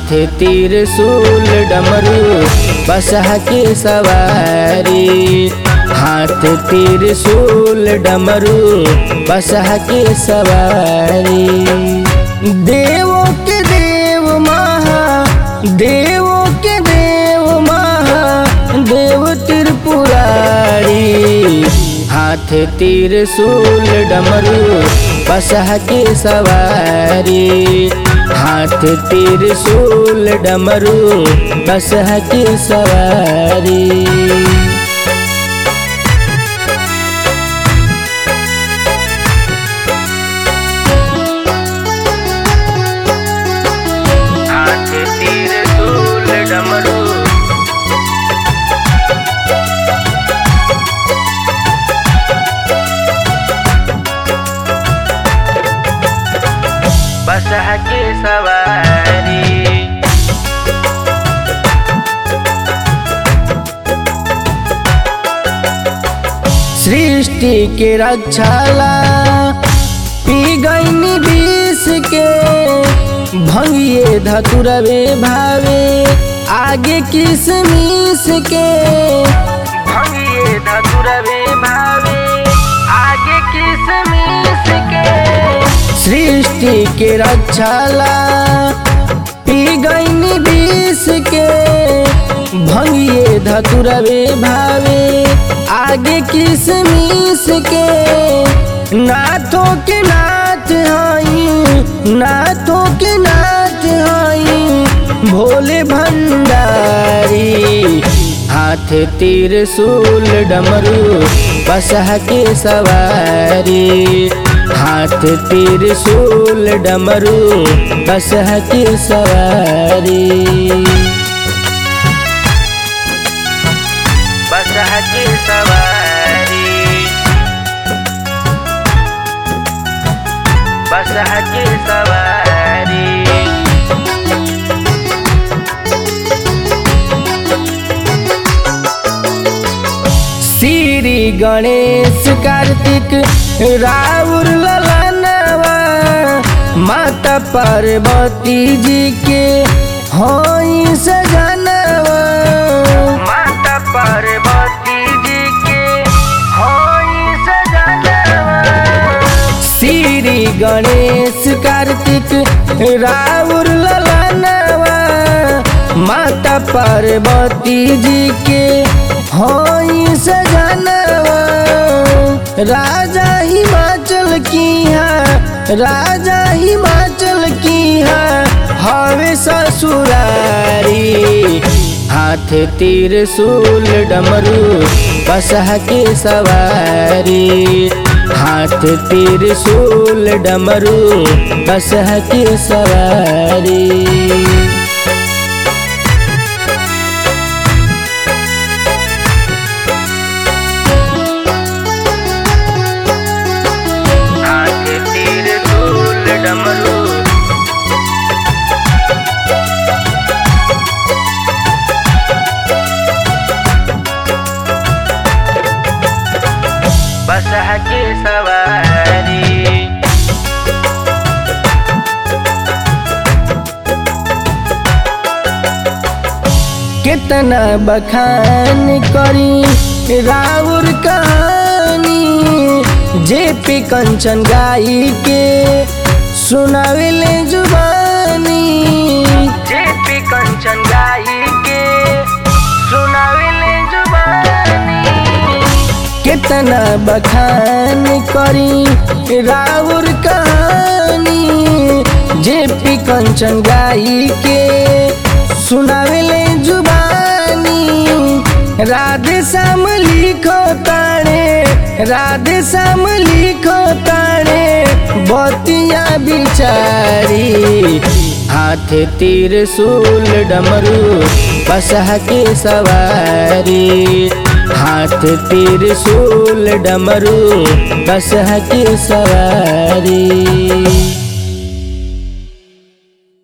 हाथ तीर सूल डमरू बसहा के सवारी हाथ तीर सूल डमरू बसहा के सवारी देवों के देव महा देवों के देव महा देव त्रिपुरारी हाथ तीर सूल डमरू बसह के सवारी हाथ तीर सूल डमरू बसह के सवारी हाथ तीर सूल डमरू बसह के सवारी सृष्टि के रक्षाला पी गईनी विष के भंगिए धतुरवे भावे आगे किसमिस के भंगिए धतुरवे भावे आगे किसमिस के सृष्टि के रक्षाला पी गईनी विष के भंगिए धतुरवे भावे आगे किसमिस के नाथों के नाथ हई नाथों के नाथ हई भोले भंडारी हाथ तीर सूल डमरू बसह के सवारी हाथ तीर सूल डमरू बसह के सवारी बसह के सवारी बसह के सवारी श्री गणेश कार्तिक राउर ललनवा माता पार्वती जी के होई सजनवा माता पार्वती जी के होई सजनवा श्री गणेश कार्तिक राउर ललनवा माता पार्वती जी के होई सजनवा राजा हिमाचल की है राजा हिमाचल की है हवे ससुरारी हाथ तीर सूल डमरू बसह के सवारी हाथ तीर सूल डमरू बसह के सवारी हाथ तीर सूल डमरू बसह के सवारी कितना बखान करी राउर कहानी जे पे कंचन गाई के सुनावेले जुबानी जे पे कंचन गाई के सुनावेले जुबानी कितना बखान करी राउर कहानी जे पी कंचन गाई के सुनावेले जुबानी राधे श्याम लिखो ताणे राधे श्याम लिखो ताणे बतिया बिचारी हाथ तीर सूल डमरू बसह के सवारी हाथ तीर सूल डमरू बसह के सवारी